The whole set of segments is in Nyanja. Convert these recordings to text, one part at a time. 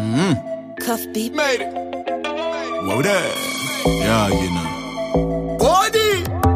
Cuff beat. Made it. Whoa there. Yeah, you know. Body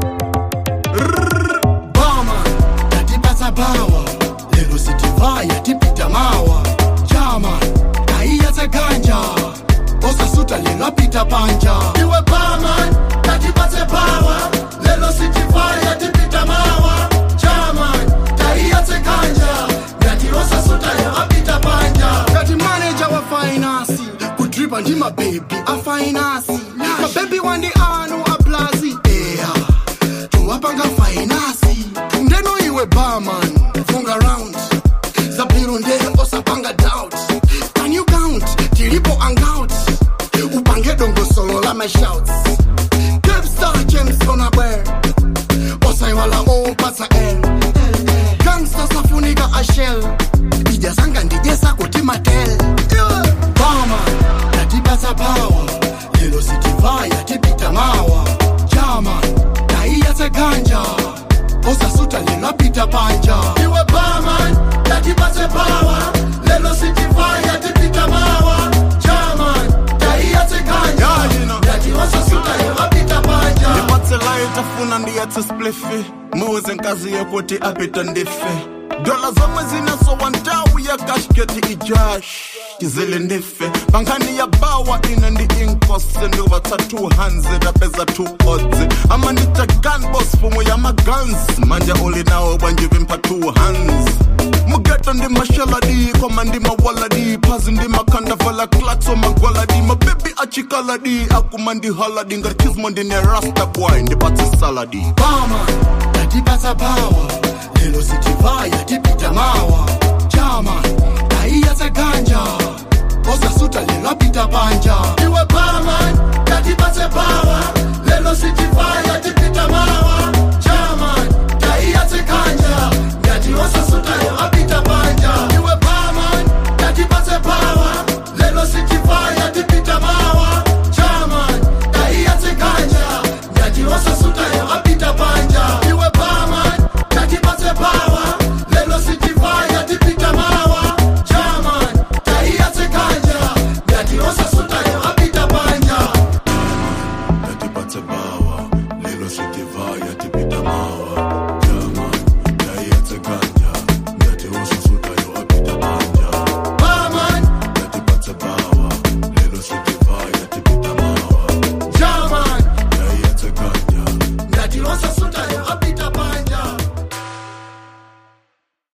Bama Tatipasa power Lelo sitivaya tipita mawa Chama Kaiya ganja Osasuta lelo apita panja Iwe bama Tatipase power Lelo sitivaya tipita mawa Chama Kaiya ganja Ngati osasuta lelo apita panja Ngati manager wa finance Kudripa ndi mababy a finance Mababy wandi anu a plazi Yeah Tuwapanga finance Ndeno iwe barman Funga round Zabiru ndeno osapanga doubt Can you count Tilipo hangout Upange dongo solo la my shouts Capstar James Bonabwer Osaiwala o pasa L Gangsta safunika a shell Ijasanga ndijesa kuti matel Bama Tatipasa power Lelo sitivaya tipita mawa Chama Taiya ganja Osasuta lelo apita panja Iwe barman Tatipase power Lelo sitivaya tipita mawa Chama Taiya ganja Yeah, you know. Ngati osasuta lelo apita panja ndipatsela itafuna ndiyatse splifi muze nkazi yokuti apita ndife dola zomwe zinasowa ntawu ya kashketi ijash chizile ndife pankhani ya bawa ine ndi inkosi ndivatsa 200 apeza 2 odzi amanita gunbos fumo ya magans manje uli nawo bwanjivimpa 2 hands mugeto ndi mashaladi koma ndi mawaladi phazi ndi makhandavala klakso magwaladi mabebi achikaladi akuma ndi haladi ngati chizmo ndine rasta boy ndipatse saladi Bama Tatipasa power Lelo sitivaya tipita mawa Chama